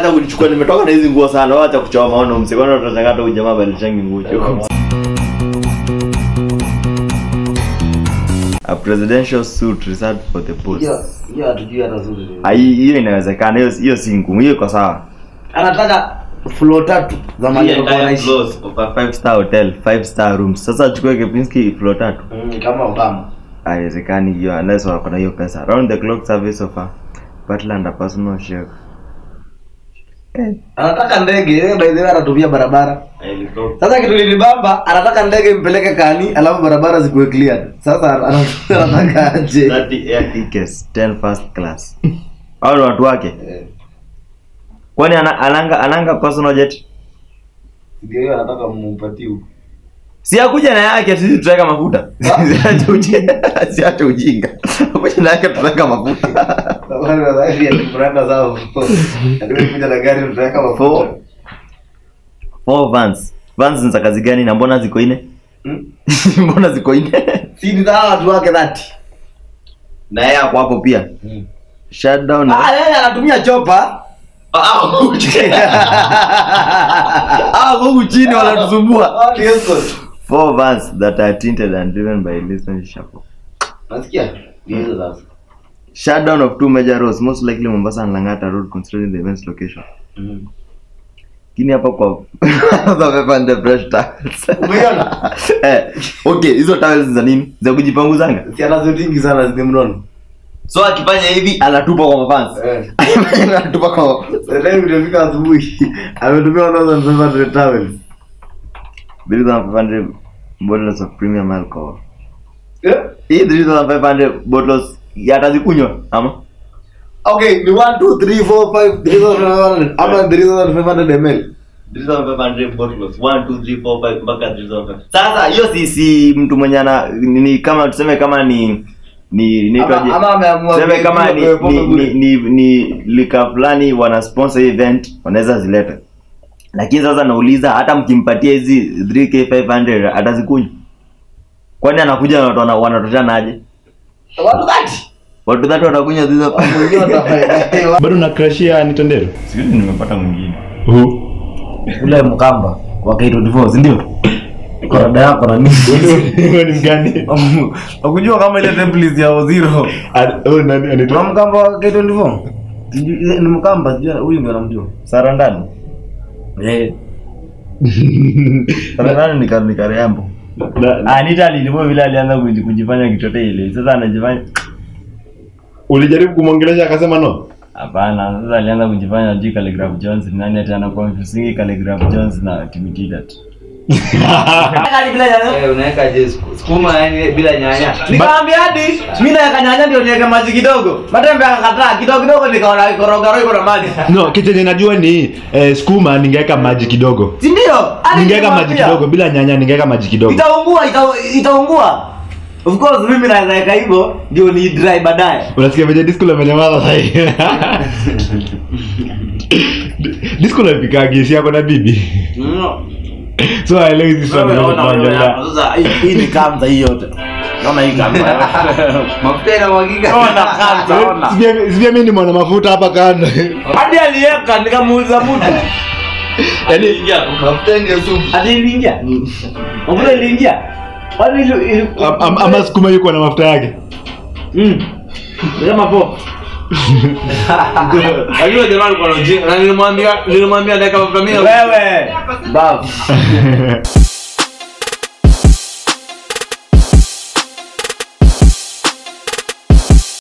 hata kunichukua nimetoka na hizi nguo sana wacha kuchoma maono msekona utachangata huyu jamaa balishangi nguo chuko a presidential suit reserved for the post hiyo hiyo hatujui hata zuri Ah, hii- hiyo inawezekana hiyo hiyo si ngumu hiyo iko sawa anataka floor tatu za Hii mali entire anaishi floors of a five star hotel five star rooms sasa chukue kipinski floor tatu Mm, kama Obama haiwezekani hiyo unless wako na hiyo pesa round the clock service of a butler and a personal chef anataka ndege yeye by the way anatumia barabara sasa kitu lilibamba anataka ndege impeleke kani alafu barabara zikuwe cleared sasa ana- anataka aje 30 air tickets 10 first class hao ni watu wake Eh, kwani ana, ananga ananga personal jet ndio hiyo anataka mumpatie huko si akuja na yake sisi tutaweka mafuta siache ujinga siache ujinga akuja na yake tutaweka mafuta wale wa dhahiri ya kuranda zao ndio kuja na gari tutaweka mafuta four four vans vans ni za kazi gani na mbona ziko ine Hmm? mbona ziko ine si ni za hawa watu wake dhati na yeye hapo hapo pia shutdown ah yeye anatumia chopa ah huku chini ah huku chini wanatusumbua Ah, ni escort. four vans that are tinted and driven by listening shuffle nasikia Ni hizo sasa shutdown of two major roads most likely Mombasa and Langata road considering the event's location Mm. kini hapa kwa wamepanda fresh towels Umeiona? eh okay hizo towels za nini za kujipanguzanga si anazo tingi sana zimnono so akifanya hivi anatupa kwa mafans Eh. anatupa kwa Sasa hivi imefika asubuhi ametumia 1500 towels Three thousand five hundred bottles of premium alcohol Eh? hii 3500 bottles yatazikunywa ama okay ni 1 2 3 4 5 3500 ama 3500 ml 3500 bottles 1 2 3 4 5 mpaka 3500 sasa hiyo si si mtu mwenye ana ni kama tuseme kama ni ni ni Ama- ama ameamua tuseme ku- kama ku- ni ku- ni, ku- ni, ni, ni lika fulani wana sponsor hii event wanaweza zileta lakini sasa nauliza hata mkimpatia hizi 3k 500 atazikunywa kwani anakuja na watu wana- wanatoshana aje watu dhati watu tatu watakunywa hizo bado nakrashia nitendero sijui nimepata mwingine Who? ule mkamba wa K24 si ndio korada yako na nini Wewe ni mgani ukujua kama ile template ya Oziro Ad- oh, nani anaitwa Tuna mkamba wa K24 Sijui- ni mkamba sijui huyu ndio anamjua sarandani eh sarandani ni kar- ni karembo Na- ah nita lilivyo vile alianza kuji- kujifanya kitote ile sasa anajifanya ulijaribu kumwongelesha akasema no hapana sasa alianza kujifanya juu Calligraph Jones ni nani tena confusing Calligraph Jones na Timothy Eh, unaweka je sukuma yani bila nyanya Nikamwambia hadi mimi naweka nyanya ndio niweke maji kidogo. Matembe akakataa kidogo kidogo nikaona ikoroga roho iko na maji. no kichenye najua ni eh, skuma ningeweka maji kidogo Si ndio? Hadi ningeweka maji nikamwambia, kidogo bila nyanya ningeweka maji kidogo Itaungua ita- itaungua. Of course mimi naweza weka hivyo ndio ni dry baadaye. unasikia venye disco amenyamaza sahi disco napikagi si yako na bibi so aelewi hizi story Wewe zote ona wewe tunaongelea. hapa. Sasa hii- hii ni kamza hii yote. Naona hii kamza. mafuta inamwagika Ona kamza ona. Sivyo- sivyo mimi ni mwana mafuta hapa kando Hadi aliweka nikamuuliza mtu. Yaani, mafuta ndio supu Hadi iliingia. Mbona iliingia? Kwani ili- ili- am- am- ama sukuma yuko na mafuta yake Mm. Ni Kama po. Ajua jamaa alikuwa na ujinga na nilimwambia nilimwambia dakika 10 Wewe. Babu.